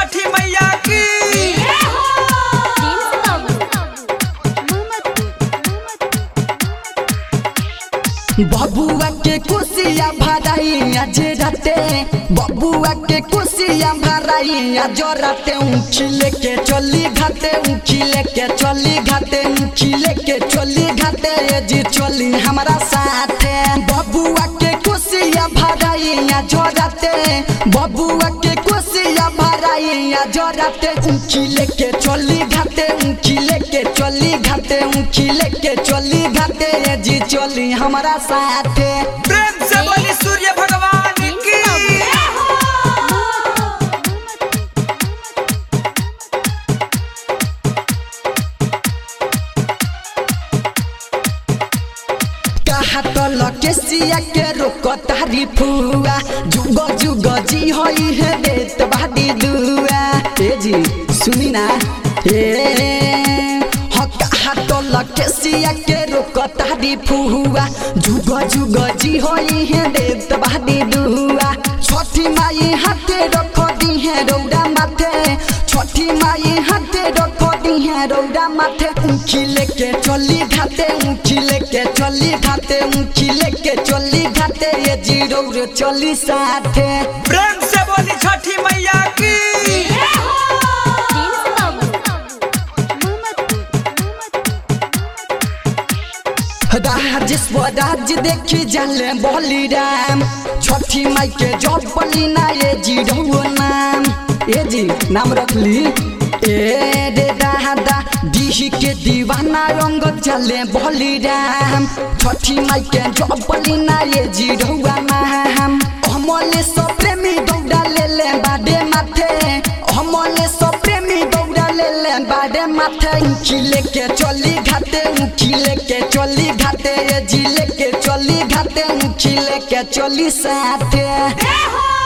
छठी मैया की बबुआ के कुसिया भराई आज राते बबुआ के कुसिया भराई आज राते ऊँची लेके चली घाटे ऊँची लेके चली घाटे ऊँची लेके चली घाटे ये जी चली हमारा साथे बबुआ के कुसिया भराई आज राते बबुआ के कुसिया भराई आज राते ऊँची लेके चली घाटे ऊँची लेके चली घाटे ऊँची लेके चली घाटे ये जी चली हमारा साथे प्रेम से बोली सूर्य भगवान की कहा तो लकेसिया के रोक तारी फुआ जुग जुग जी होई है देत बादी दुआ ए जी सुनी ना ए हो कहा तो लकेसिया के रोक तारी फुआ जुग जुग जी होई है देत बादी दुआ छठी माई हाथे रख दी है रौदा माथे छठी माई हाथे रख दी है रौदा माथे ऊँची लेके चली घाटे ऊँची लेके चली घाटे ऊँची लेके चली घाटे ये जीरो रे चली साथे प्रेम से बोली छठी मैया की राजेश राज देखी जाले बलिराम छठी माई के जब बली ना ये जीरो नाम ए जी नाम रखली ए रे दादा डीही के दीवाना रंग चले बलिराम छठी माई के जब बली ना ये जीरो नाम हमले सब प्रेमी दौड़ा ले ले बाडे माथे हमले सब प्रेमी दौड़ा ले ले बाडे माथे ऊँची लेके चली घाटे ऊँची लेके चली घाटे ये जी लेके चली घाटे ऊँची लेके चली साथे हो